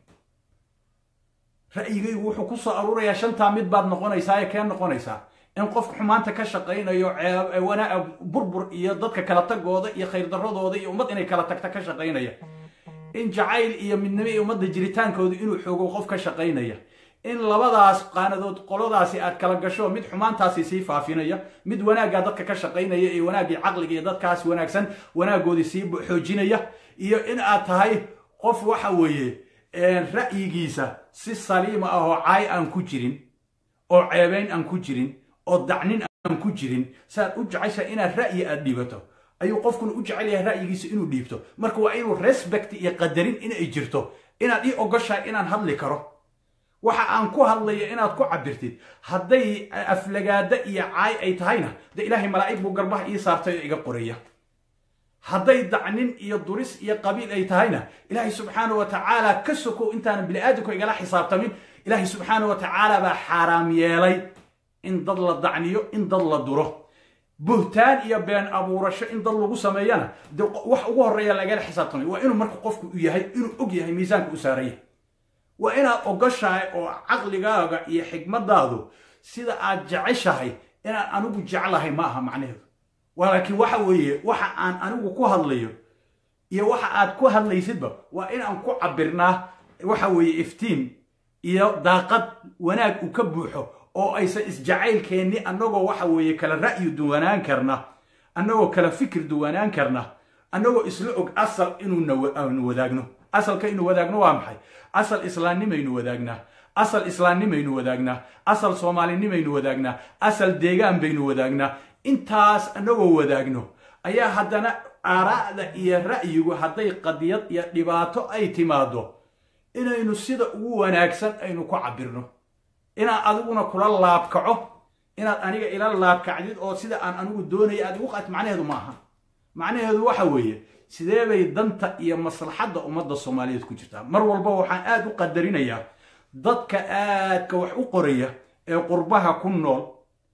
ra'yigaygu wuxuu ku soo aruurayaa shantaa mid baad noqonaysaa ee kee noqonaysaa in qofka xumaanta ka shaqaynayo wanaa burbur iyo dadka kala tagooda iyo khayrdaradooda iyo ummad inay kala tagta ka shaqaynaya in jacayl iyo midnimo iyo ummadda jiritaankooda inuu xoogo qof ka shaqaynaya in labadaas qaanadood qoladaasi aad kala gasho mid xumaantaasi sii faafinaya mid wanaaggaa dadka ka shaqaynaya iyo wanaaggii caqliga iyo dadkaas wanaagsan wanaaggoodii sii xoojinaya iyo in aad tahay qof waxa weeye ra'yigiisa si saliima ah oo caay aan ku jirin oo ceebayn aan ku jirin oo dacnin aan ku jirin saaad u jecesha inaad ra'yi aad dhiibato ayuu qofkuna u jecel yahay ra'yigiisa inuu dhiibto marka waa inuu respect iyo qadarin inay jirto inaad ii ogoshahay inaan hadli karo waxa aan ku hadlayo inaad ku cabirtid hadday aflagaada iyo caay ay tahayna de ilaahay malaa'ig buu garbaha ii saartay oo iga qoraya hadday dacnin iyo duris iyo qabiil ay tahayna ilaahay subxaana wa tacaala ka sokow intaanan bini'aadamku igala xisaabtamin ilaahay subxaana wa tacaala baa xaaraam yeelay in dad la dacniyo in dad la duro buhtaan iyo been abuurasho in dad lagu sameeyana de wax ugu horreeya lagala xisaabtamay waa inuu marka qofku u yahay inuu og yahay miisaanka u saaraya waa inaad ogoshahay oo caqligaaga iyo xigmadaadu sida aad jeceshahay inaan anigu jeclahay ma aha macnaheedu laakiin waxa weeye waxa aan anigu ku hadlayo iyo waxa aad ku hadlaysidba waa inaan ku cabirnaa waxa weeye iftiin iyo daaqad wanaag uu ka buuxo oo aysan isjacaylkeenni annagoo waxa weeye kala ra'yi duwanaan karna annagoo kala fikir duwanaan karna annagoo isla og asal inuunu wadaagno asalka inu wadaagno waa maxay asal islaamnimaynu wadaagnaa asal islaamnimaynu wadaagnaa asal soomaalinimaynu wadaagnaa asal deegaan baynu wadaagnaa intaas annagoo wadaagno ayaa haddana aaraa'da iyo ra'yigu hadday qadiyad iyo dhibaato ay timaado inaynu sida ugu wanaagsan aynu ku cabirno inaad adiguna kula laabkaco inaad aniga ila laabkacdid oo sida aan anigu doonaya aad igu qaat macnaheedu ma aha macnaheedu waxa weeye sidee bay danta iyo maslaxadda ummadda soomaaliyeed ku jirtaa mar walba waxaan aad u qadarinayaa dadka aadka wax u qoraya ee qurbaha ku nool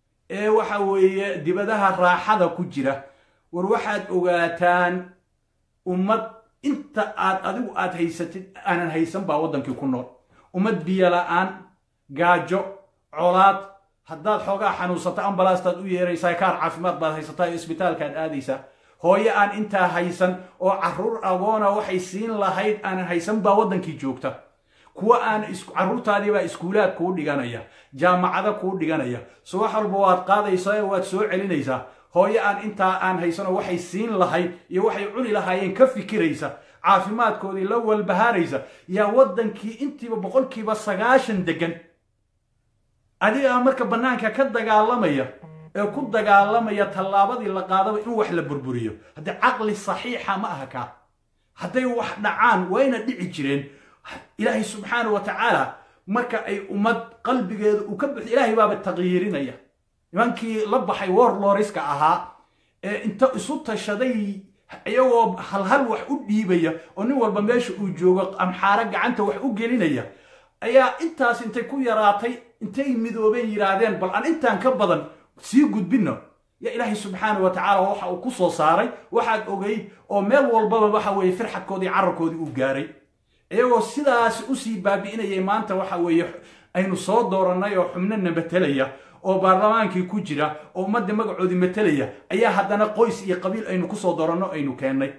ee waxa weeye dibadaha raaxada ku jira war waxaad ogaataan ummad inta aad adigu aad haysatid aanan haysan baa waddankii ku nool ummad biyo la'aan gaajo colaad haddaad xoogaa xanuunsato ambalaastaad u yeeraysaa kaar caafimaad baad haysataa iyo isbitaalkaad aadaysaa hooyo aan intaa haysan oo carruur agoona waxay siin lahayd aanan haysan baa waddankii joogta kuwa aan carruurtaadiibaa iskuulaad kuu dhiganaya jaamacado kuu dhiganaya so wax walba waad qaadaysaa waad soo celinaysaa hooyo aan intaa aan haysanoo waxay siin lahayd iyo waxay cuni lahaayeen ka fikiraysa caafimaadkoodii la walbahaaraysa yaa waddankii intiiba boqolkiiba sagaashan degan adigaa marka bannaanka ka dagaalamaya ee ku dagaalamaya tallaabadii la qaadaba in wax la burburiyo haddii caqli saxiixa ma aha kaa hadday wax dhacaan wayna dhici jireen ilaahay subxaana wa tacaala marka ay ummad qalbigeeda uu ka buxdo ilaahay baaba taqyiirinaya nimankii la baxay warloriska ahaa ee inta isu tashaday iyagoo halhal wax u dhiibaya oo nin walba meesha uu joogo amxaaro gacanta wax u gelinaya ayaa intaas intay ku yaraatay intay midoobeen yidhaahdeen bal aan intaan ka badan sii gudbinno ya ilaahay subxaana wa tacaala waxa uu ku soo saaray waxaad ogeyd oo meel walbaba waxa weeye firxadkoodii cararkoodii uu gaaray iyagoo sidaas usii baabi'inayay maanta waxa weeye aynu soo doorannay oo xubnana matelaya oo baarlamaankii ku jira oo ummadda magacoodii matelaya ayaa haddana qoys iyo qabiil aynu kusoo dooranno aynu keennay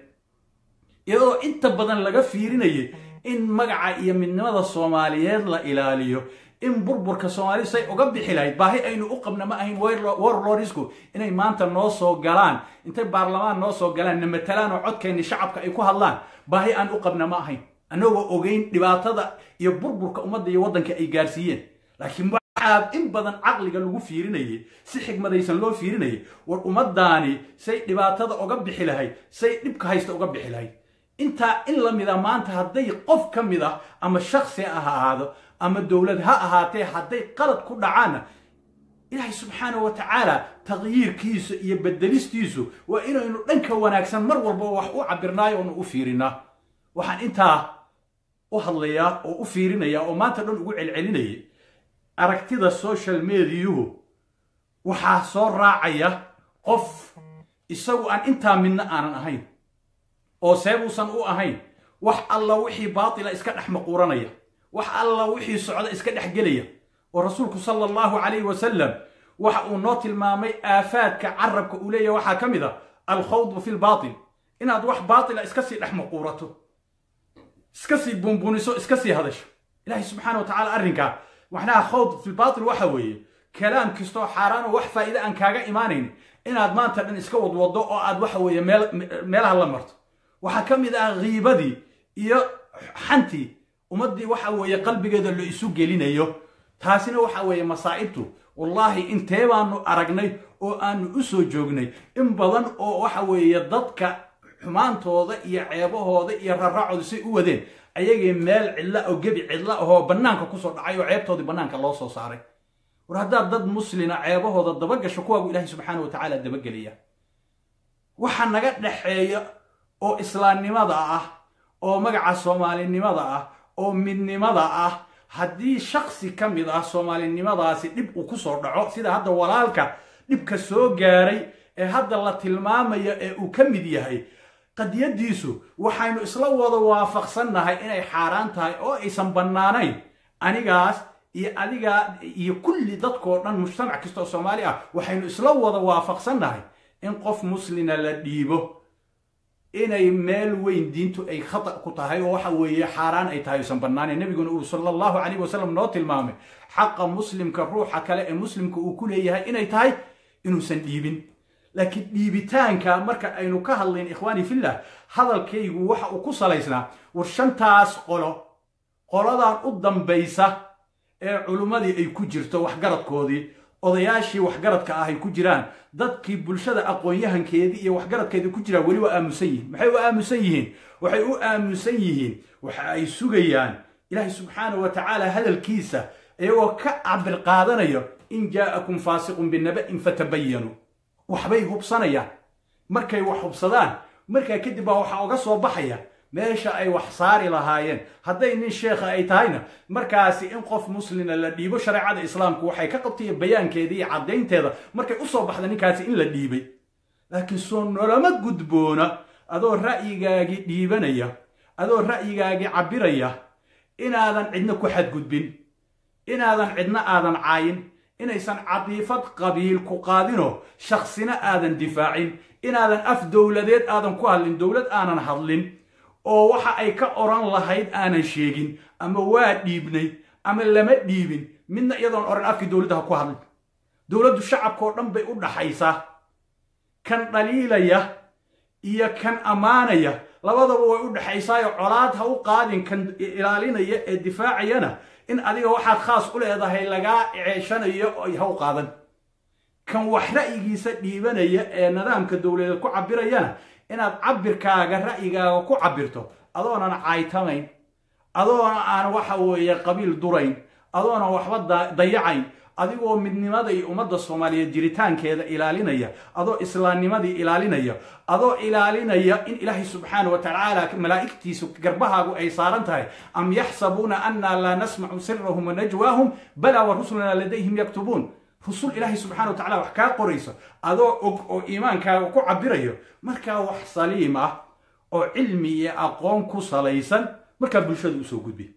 iyadoo inta badan laga fiirinayay in magaca iyo midnimada soomaaliyeed la ilaaliyo in burburka soomaalida say uga bixi lahayd baahi aynu u qabna ma ahayn warlorisku inay maanta noo soo galaan intay baarlamaan noo soo galaan na matalaan oo codkeenni shacabka ay ku hadlaan baahi aan u qabna ma ahayn annagoo ogeyn dhibaatada iyo burburka ummadda iyo waddanka ay gaarsiiyeen laakiin waxaa in badan caqliga lagu fiirinayay si xigmadaysan loo fiirinayay war ummaddaani say dhibaatada uga bixi lahayd say dhibka haysta uga bixi lahayd intaa in la mida maanta hadday qof ka mid ah ama shaksi ha ahaado ama dowlad ha ahaatee hadday qalad ku dhacaanna ilaahay subxaana wa tacaala taqyiirkiisu iyo bedelistiisu waa inaynu dhanka wanaagsan mar walba wax u cabirnaayo oonu u fiirinaa waxaan intaa u hadlayaa oo u fiirinaya oo maanta dhan ugu celcelinayay aragtida social mediyuhu waxaa soo raacaya qof isagu aan intaa midna aanan ahayn oo seebuusan u ahayn wax alla wixii baatila iska dhex maquuranaya wax alla wixii socda iska dhex gelaya oo rasuulku sala allahu calayhi wasalam waxa uu noo tilmaamay aafaadka carabka uu leeyahy waxaa ka mid a alkhawdu fi lbaatil inaad wax baatila iska sii dhex maquurato iska sii bunbuniso iska sii hadasho ilaahay subxaana wa tacala arrinkaa macnaha khawd fi lbaatil waxa weeye kalaam kastoo xaaraan oo wax faa'iide aan kaaga imaanayn inaad maanta dhan iska wadwado oo aad waxa weeye meelaha la marto waxaa ka mid ah kiibadii iyo xantii ummaddii waxa weeye qalbigeeda la isu gelinayo taasina waxa weeye masaa'ibtu wallaahi intee baanu aragnay oo aanu u soo joognay in badan oo waxa weeye dadka xumaantooda iyo ceebahooda iyo raracooda say u wadeen ayagii meel cidla oo gebi cidla ahoo bannaanka kusoo dhacay oo ceebtoodii bannaanka loo soo saaray war haddaad dad muslina ceebahooda dabagasho kuwaagu ilaahay subxaana wa tacaala dabagelaya waxa naga dhexeeya oo islaamnimada ah oo magaca soomaalinimada ah oo midnimada ah haddii shaksi ka mid ah soomaalinimadaasi dhib uu kusoo dhaco sida hadda walaalka dhibka soo gaaray ee hadda la tilmaamayo ee uu ka mid yahay qadiyadiisu waxaynu isla wada waafaqsannahay inay xaaraan tahay oo aysan bannaanayn anigaas iyo adigaa iyo kulli dadkoo dhan mujtamac kasta oo soomaali ah waxaynu isla wada waafaqsannahay in qof muslina la dhiibo inay meel weyn diintu ay khata ku tahay oo waxa weeye xaaraan ay tahay aysan bannaanayn nebiguna uu sala allahu calayh wasalam noo tilmaamay xaqa muslimka ruuxa kale ee muslimka uu ku leeyahay inay tahay inuusan dhiibin laakiin dhiibitaanka marka aynu ka hadlayn ikhwaani fillah hadalkaygu waxa uu ku salaysnaa war shantaas qolo qoladan u dambaysa ee culummadii ay ku jirto waxgaradkoodii odayaashii waxgaradka ah ay ku jiraan dadkii bulshada aqoon-yahankeedii iyo waxgaradkeedii ku jiraan weli waa aamusan yihiin maxay u aamusan yihiin waxay u aamusan yihiin waxa ay sugayaan ilaahay subxaana wa tacaala hadalkiisa iyagoo ka cabir qaadanayo in jaa'akum faasiqun binaba'in fatabayanu waxbay hubsanayaan markay wax hubsadaan markaa kadib baa waxaa uga soo baxaya meesha ay wax saari lahaayeen hadday nin sheekha ay tahayna markaasi in qof muslina la dhiibo shareecada islaamku waxay ka qabtay bayaankeeda iyo caddaynteeda markay u soo baxda ninkaasi in la dhiibay laakiin soo noloma gudboona adoo ra'yigaagii dhiibanaya adoo ra'yigaagii cabbiraya inaadan cidna ku xadgudbin inaadan cidna aadan caayin inaysan cadiifad qabiil ku qaadinoo shaksina aadan difaacin inaadan af dowladeed aadan ku hadlin dowlad aanan hadlin oo waxa ay ka oran lahayd aanan sheegin ama waa dhiibnay ama lama dhiibin midna iyadoon oran afkii dowladda ha ku hadlin dowladdu shacabkao dhan bay u dhaxaysaa kan dhaliilaya iyo kan ammaanaya labadaba way u dhexaysaayo colaad ha u qaadin kan ilaalinaya ee difaacayana in adiga waxaad khaas u leedahay lagaa ceeshanayo ha u qaadan kan wax ra'yigiisa dhiibanaya ee nidaamka dowladeed ku cabirayana inaad cabirkaaga ra'yigaaga ku cabirto adoonan caaytamayn adoona aan waxa weeye qabiil durayn adoona waxba dayacayn adigoo midnimada iyo ummadda soomaaliyeed jiritaankeeda ilaalinaya adoo islaamnimadii ilaalinaya adoo ilaalinaya in ilaahay subxaana wa tacaala malaa'igtiisu garbahaagu ay saaran tahay am yaxsabuuna annaa laa nasmacu sirahum wa najwaahum balaa wa rusulunaa ladayhim yaktubuun rusul ilaahay subxana wa tacala wax kaa qorayso adoo og oo iimaankaaga ku cabirayo markaa wax saliim ah oo cilmi iyo aqoon ku salaysan markaa bulshada usoo gudbi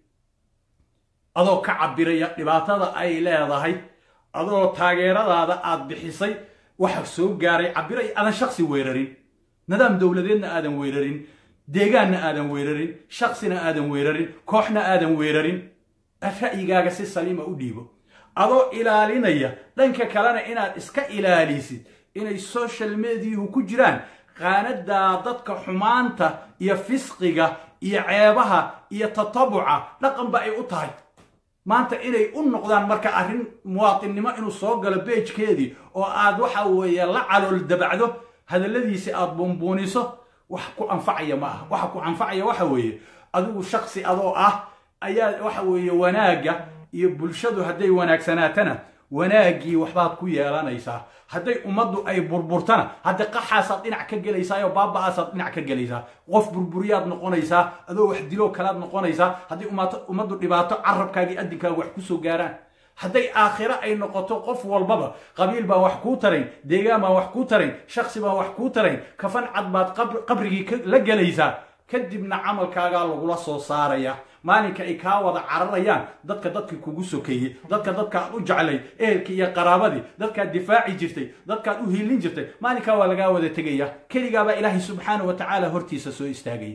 adoo ka cabiraya dhibaatada ay leedahay adoo taageeradaada aad bixisay waxa soo gaaray cabiraya aadan shaksi weerarin nidaam dowladeedna aadan weerarin deegaanna aadan weerarin shaksina aadan weerarin kooxna aadan weerarin ra'yigaaga si saliima u dhiibo adoo ilaalinaya dhanka kalena inaad iska ilaalisid inay social mediahu ku jiraan qaanadaa dadka xumaanta iyo fisqiga iyo ceebaha iyo tatabuca dhaqanba ay u tahay maanta inay u noqdaan marka arrin muwaatinnimo inuu soo galo beejkeedii oo aad waxa weeye la calool dabacdo hadalladiisi aad buunbuuniso wax ku anfacaya ma aha waxa ku anfacaya waxa weeye adigu shaksi adoo ah ayaa waxa weeye wanaagga iyo bulshadu hadday wanaagsanaatana wanaaggii waxbaad ku yeelanaysaa hadday ummaddu ay burburtana hadda qaxaasaad dhinac ka gelaysaa oo baaba'aasaad dhinac ka gelaysaa qof burburiyaad noqonaysaa adoo wax diloo kalaad noqonaysaa haddii ummaddu dhibaato carabkaagii addinkaaga wax kusoo gaaraan hadday aakhiro ay noqoto qof walbaba qabiil baan wax kuu tarayn deegaan baan wax kuu tarayn shaksi baan wax kuu tarayn kafan cad baad qabrigii la gelaysaa kadibna camalkaagaa lagula soo saaraya maalinka ay kaa wada cararayaan dadka dadkii kugu sokeeyey dadka dadkaad u jeclay ehelkii iyo qaraabadii dadkaad difaaci jirtay dadkaad u hiilin jirtay maalinkaa waa lagaa wada tegaya keligaabaa ilaahay subxaana wa tacaala hortiisa soo istaagaya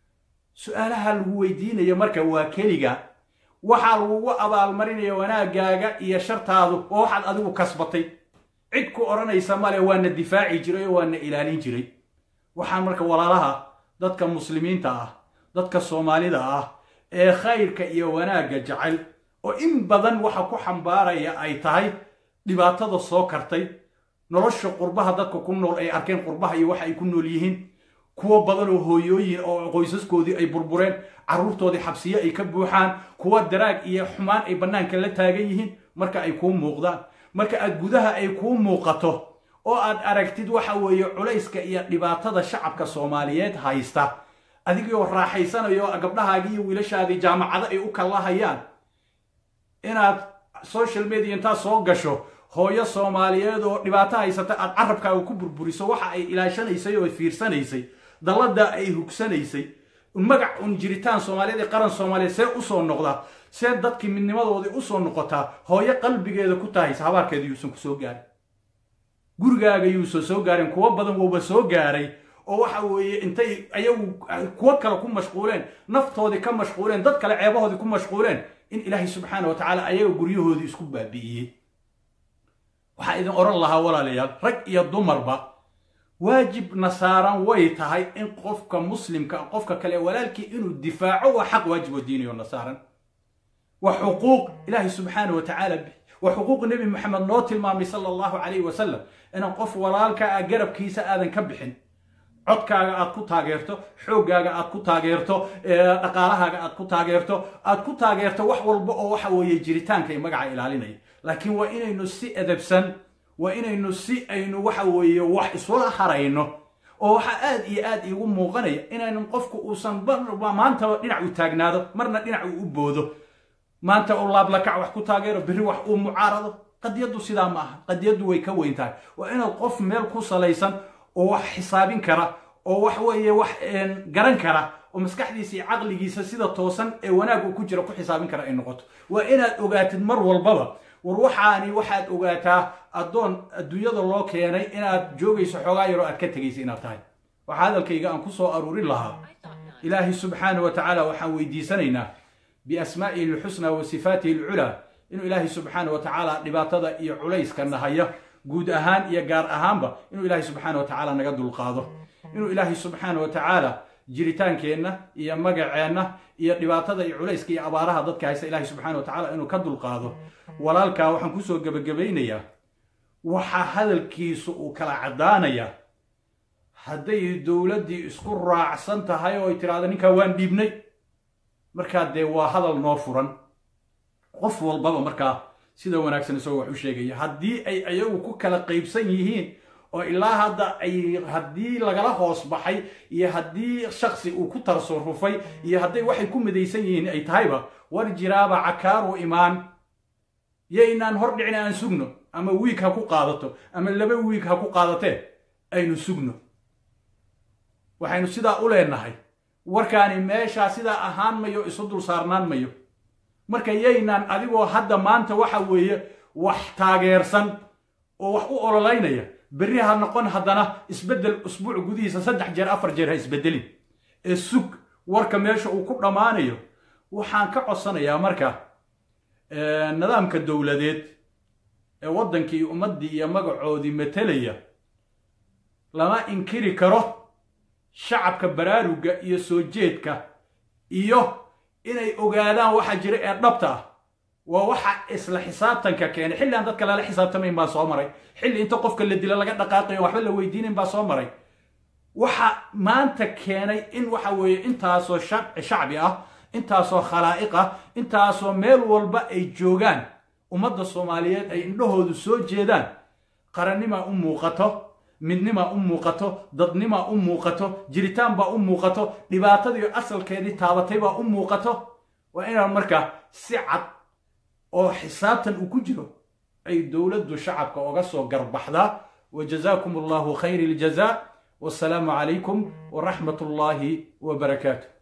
su-aalaha lagu weydiinaya marka waa keliga waxaa lagugu abaalmarinaya wanaagaaga iyo shartaadu oo waxaad adigu kasbatay cid ku odhanaysa male waana difaaci jiray oo waana ilaalin jiray waxaan marka walaalaha dadka muslimiinta ah dadka soomaalida ah ee khayrka iyo wanaagga jecel oo in badan waxa ku xambaaraya ay tahay dhibaatada soo kartay nolosha qurbaha dadka ku nool ay arkeen qurbaha iyo waxa ay ku nool yihiin kuwo badan oo hooyooyin oo qoysaskoodii ay burbureen carruurtoodii xabsiye ay ka buuxaan kuwo daraag iyo xumaan ay bannaanka la taagan yihiin marka ay kuu muuqdaan marka aad gudaha ay kuu muuqato oo aad aragtid waxa weeye culayska iyo dhibaatada shacabka soomaaliyeed haysta adigoo raaxaysanayo gabdhahaagii iyo wiilashaadii jaamacado ay u kallahayaan inaad social media intaad soo gasho hooyo soomaaliyeed oo dhibaato haysata aad carabkaaga ku burburiso waxa ay ilaashanaysay oo fiirsanaysay dallada ay hugsanaysay magac un jiritaan soomaaliyeed ee qaran soomaaliyeed see usoo noqdaa see dadkii midnimadoodii usoo noqotaa hooyo qalbigeeda ku tahaysa habaarkeeda yuusan kusoo gaarin gurigaaga yuusan soo gaarin kuwo badan wouba soo gaaray oo waxa weeye intay ayagu kuwo kale ku mashquuleen naftoodii ka mashquuleen dad kale ceebahoodii ku mashquuleen in ilaahay subxaana wa tacaala ayaga guryahoodii isku baabi'iyey waxaa idin odhan lahaa walaalayaal rag iyo dumarba waajibna saaran way tahay in qofka muslimka qofka kale walaalkii inuu difaaco waa xaq waajib oo diiniyo na saaran wa xuquuq ilaahay subxaana wa tacaala wa xuquuq nebi maxamed noo tilmaamay sala allahu calayhi wasalam inaan qof walaalka ah garabkiisa aadan ka bixin codkaaga aad ku taageerto xooggaaga aad ku taageerto dhaqaalahaaga aad ku taageerto aad ku taageerto wax walba oo waxa weeye jiritaanka iyo magaca ilaalinaya laakiin waa inaynu si edabsan waa inaynu si aynu waxa weeye wax isula harayno oo waxaa aad iyo aad iigu muuqanaya inaynu qofku uusan maantaba dhinac u taagnaado marna dhinac uu u boodo maanta uu laablakac wax ku taageero berri wax uu mucaarado qadiyaddu sidaa ma aha qadiyaddu way ka weyn tahay waa inaad qof meel ku salaysan oo wax xisaabin kara oo wax weeye wax garan kara oo maskaxdiisa iyo caqligiisa sida toosan ee wanaag uu ku jira ku xisaabin kara ay noqoto waa inaad ogaatid mar walbaba war waxaani waxaad ogaataa addoon adduunyada loo keenay inaad joogayso xoogaa yaroo aad ka tegaysa inaad tahay waxaa hadalkayga aan ku soo aruurin lahaa ilaahay subxaana wa tacaala waxaan weydiisanaynaa biasmaa'ihi alxusnaa wa sifaatihi alculaa inuu ilaahay subxaana wa tacaala dhibaatada iyo culayska nahaya guud ahaan iyo gaar ahaanba inuu ilaahay subxaana wa tacaala naga dulqaado inuu ilaahay subxaana wa tacaala jiritaankeenna iyo magaceenna iyo dhibaatada iyo culayska iyo abaaraha dadka haysta ilaahay subxaana wa tacaala inuu ka dulqaado walaalkaa waxaan kusoo gebagabaynayaa waxaa hadalkiisu uu kala caddaanayaa hadday dowladdii isku raacsan tahay oo ay tidhaahdo ninkaa waan dhiibnay markaa dee waa hadal noo furan qof walbaba markaa sida wanaagsan isagoo wax u sheegaya haddii ay ayagu ku kala qaybsan yihiin oo ilaa hadda ay haddii lagala hoos baxay iyo haddii shaksi uu ku tarsarufay iyo hadday waxay ku midaysan yihiin ay tahayba war jiraaba cakaaru imaan yaynaan hor dhicin aan sugno ama wiig ha ku qaadato ama laba wiig ha ku qaadatee aynu sugno waxaynu sidaa u leenahay warkaani meeshaa sidaa ahaan mayo isu dul saarnaan mayo marka yaynaan adigoo hadda maanta waxa weeye wax taageersan oo wax u ololaynaya berri ha noqon haddana isbeddel usbuuc gudihiisa saddex jeer afar jeer ha isbeddelin ee sug warka meesha uu ku dhammaanayo waxaan ka codsanayaa marka nidaamka dowladeed ee waddankii ummaddii iyo magacoodii matelaya lama inkiri karo shacabka baraaruga iyo soo jeedka iyo inay ogaadaan waxa jira ee dhabta ah waa waxa isla xisaabtanka keenay xilli aan dadka lala xisaabtamayn baa soo maray xilli inta qofka la dilo laga dhaqaaqayo waxba la weydiinayn baa soo maray waxa maanta keenay in waxa weeye intaasoo shacbi ah intaasoo khalaa'iq ah intaasoo meel walba ay joogaan ummadda soomaaliyeed ay indhahoodu soo jeedaan qarannimaa u muuqato midnimaa u muuqato dadnimaa u muuqato jiritaan baa u muuqato dhibaatadii asalkeedii taabatay baa u muuqato waa inaan markaa si cad oo xisaabtan uu ku jiro ay dowladdu shacabka oga soo garbaxdaa wa jazaakum allahu khayr iljaza wasalaamu calaykum waraxmat ullaahi wa barakaatu